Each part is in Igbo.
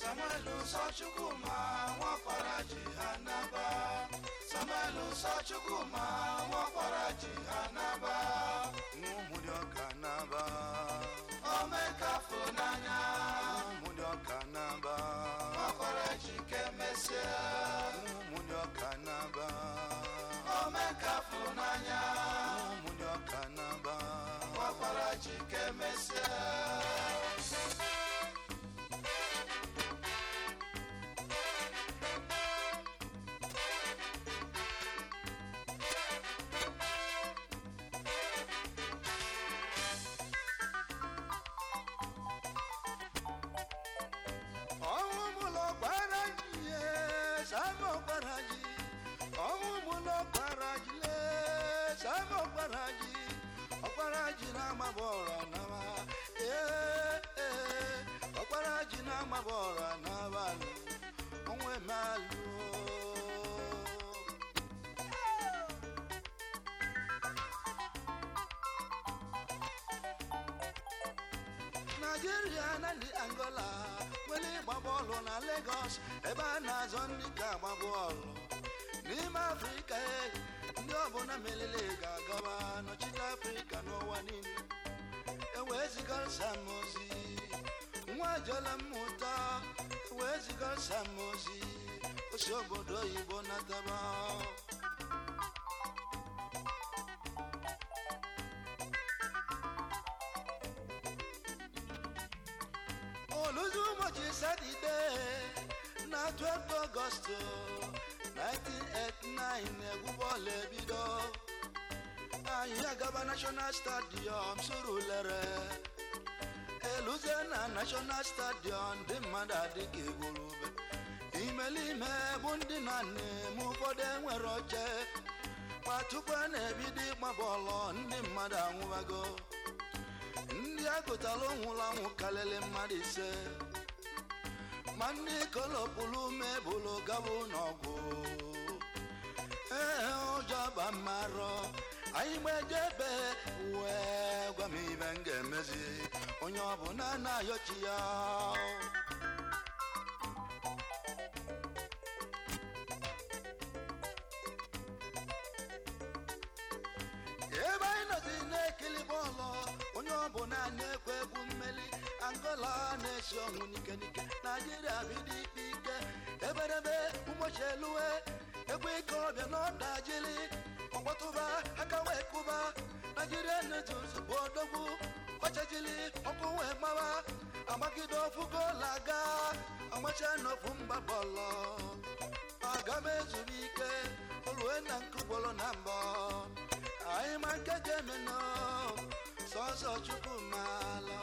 samuel nsọchukwuma nwakwara ji ha naba samuel nsọchukwuma nwakwara ji ha naba ụmụdị ọka naba omekafụ n'anya ụmụdị ọka naba nwakwara ji kemesịa ụmụdị ọka naba omekafụ n'anya ụmụdị ọka naba nwakwara ji kemesịa ọnwụ mụlọ gbara ji ye sama gbara ji ọnwụ mụlọ gbara ji le sama gbara ji ọgbara ji na-amaba ọra naba ee ee ọgbara ji na-amaba ọra n'abalị ọnwụ emealụ naijiria na ndị angola nwere ịgba bọọlụ na legos ebe a na-azọ ndị ka agba bọọlụ n'ime afrịka e, ndị ọbụla melele ga-agaba nọchite afrịka n'ụwa niile ewee ziga samozi nwa jele mmụta ewee ziga samozi osi obodo oyibo nataba oluzi ụbọchị satọde na 12 ọgọstụ 1989 egwu bọọlụ ebido anyị agaba national stadium soro lere eluze na national stadium ndị mmadụ adịghị egwurube imelime bụ ndị na na-eme ụfọdụ enwere oche ma tupu a na-ebido ịgba bọọlụ ndị mmadụ anwụbago ndị agụtara nwụrụ anwụ karịrị mmadụ ise ma ndị kolopụrụ mebụlụ gabụ n'ọgwụ ee ụjọ ba mmarọ anyị gbejebe wee gwa m ibe m ga-emezi onye ọbụla na-ayọchi ya ebe anyị nọzi na-ekiri bọọlụ onye ọbụla na-ekwe egwu mmeli angola na-esi ọnwụ n'ike n'ike naijiria bido ikpe ike eberebe ụbọchị eluwe egwu ike ọbịa n'ọda jiri ọgbọtụba aka wee kụba naijiria na-eji ozugbo odogwu ọchajili ọkụ wee gbawa agbagide ofu goolu aga agbacha n'ofu mba bọọlụ aga m ezuru ike olue na nkụgboro na mbọ anyị ma nke ga-emenụ sọsọ chukwu maalụ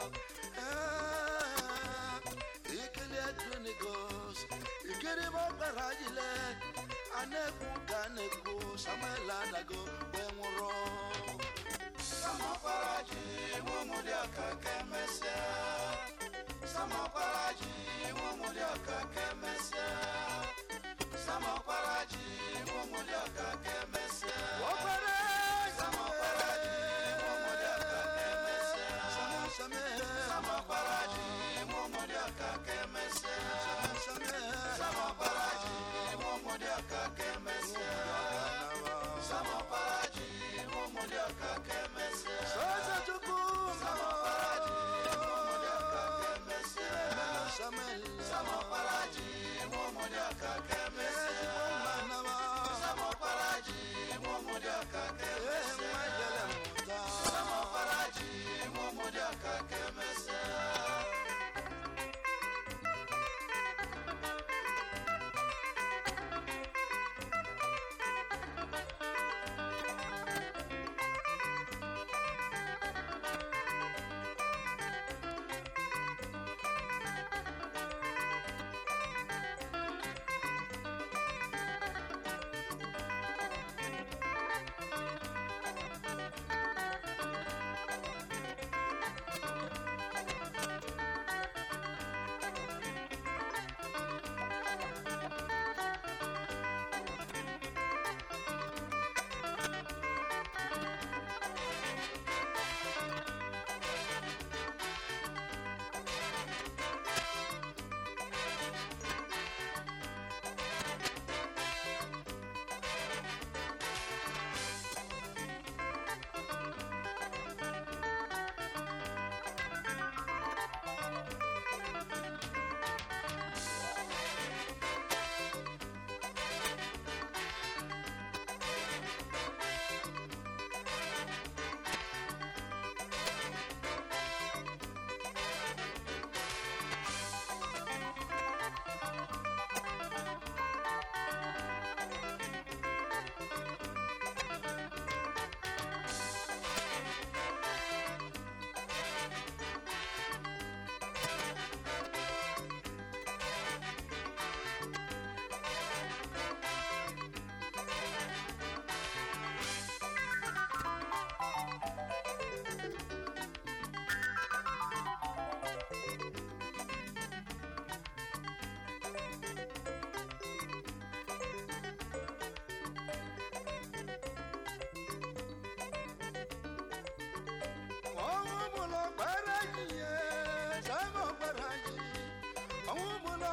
ikiri edunigos ikiri bọkpara jile a na-ekwu ka a na-ekwu samuel adago wee nwụrụ samakwara ji nwụmụdị ọka kemesịa samakwara ji nwụmụdị ọka kemesịa samakwara ji nwụmụdị ọka kemesịa ọkpara samakwara ji nwụmụdị ọka kemesịa samakwara ji nwụmụdị ọka kemesịa samakwara ji nwụmụdị ọka kemesịa samakwara ji nwụmụdị ọka kemesịa sọsọ chukwu samakwara ji nwụmụdị ọka kemesịa samuel samakwara ji nwụmụdị ọka kemesịa samakwara ji nwụmụdị ọka kemesịa samakwara ji nwụmụdị ọka kemesịa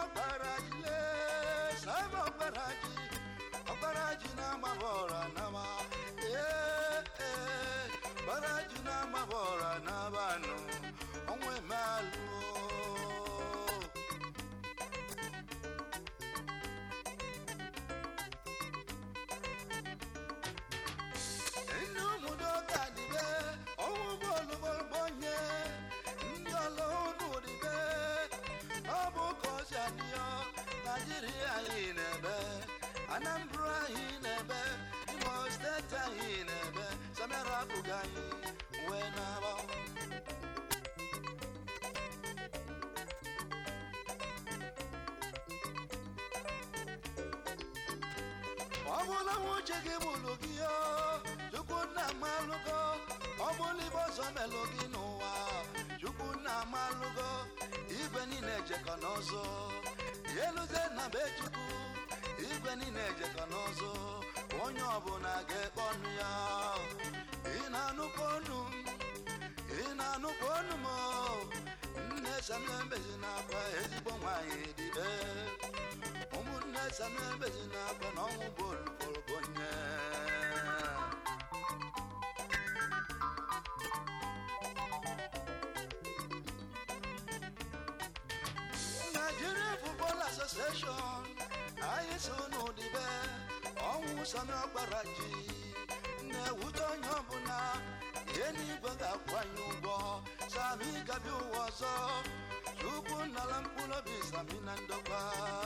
ọkparaji lee sama ọkparaji ọkparaji na-agbaba ọra nama ee ee ọkparaji na-agbaba ọra nabanụ ọnwa emealụ ndị obodo ga-adịbe ọnwụ bọọlụ gbọgbọnye ndị ọla ụnụ dịbe ọ bụ ka ọ si adịọ naijiria anyị na-ebe anambra anyị na-ebe imo steeti anyị na-ebe samara abụghị anyị wee na-agba ọ bụla nwuche gị bụlụ gị o chukwu nna malụgo ọ bụla ibe ọzọ melụ gị n'ụwa chukwu nna malụgo igwe niile ejekọ n'ọzọ eluze na be chukwu igwe niile ejekọ n'ọzọ onye ọbụla ga-ekpe ọnụ ya ị na-anụkwa ọnụ m ị na-anụkwa ọnụ m o? nne samembezi na-akwa ezigbo nwanyị dibe ụmụnne samembezi na-akwa na ọnwụ bụ olùkọlùkọnyẹ. Nigeria Football Association anyị so n'ụdịbe ọnwụ sami ọkpara ji na-ewute onye ọbụla ihe n'igwe ga-akwanye ụgwọ sami gabi ụwa ọzọ chukwu nnala mkpụrụ obi sami na ndokwa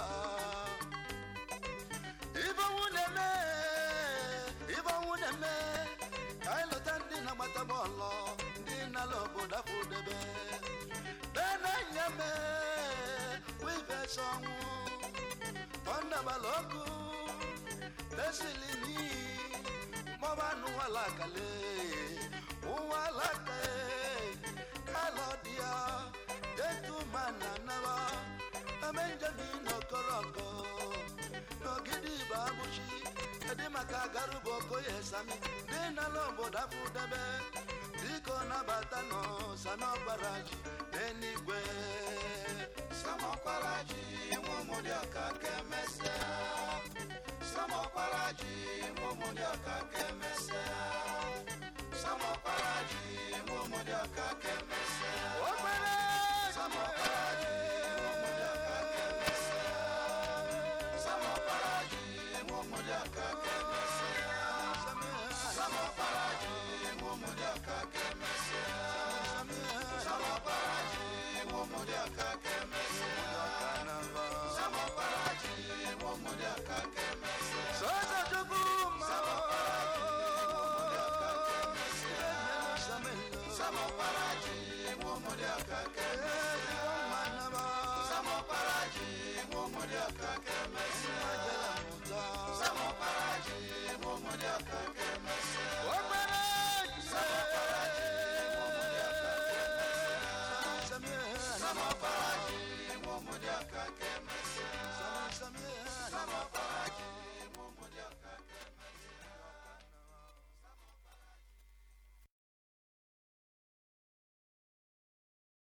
ibe ọnwụ na-eme ibe ọnwụ na-eme ka anyị lọta ndị na-agbata bọọlụ ndị nala obodo afọ debe benanya me wivesa ọnwụ tọndabala ọkụ tesilini mọbanụ walakale ụwalaka kalọdia detumana naba amenjamin okoroko n'ogidi igbo abụchi kedu maka garuba okoye sami dị n'ala obodo afọ debe biko nabata nọ sanọbaraji n'eluigwe Samọkwaraji nwa ụmụdị ọka ka emesịa Samọkwaraji nwa ụmụdị ọka ka emesịa Samọkwaraji nwa ụmụdị ọka ka emesịa Okpere! Samọkwaraji nwa ụmụdị ọka ka emesịa Samọkwaraji nwa ụmụdị ọka ka emesịa Samọkwaraji nwa ụmụdị ọka ka emesịa Samọkwaraji nwa ụmụdị ọka ka emesịa Samọkwaraji nwa ụmụdị ọka ka emesịa Sosa Chukwuma! Samọkwaraji nwa ụmụdị ọka ka emesịa Samọkwaraji nwa ụmụdị ọka ka emesịa Samọkwaraji nwa ụmụdị ọka ka emesịa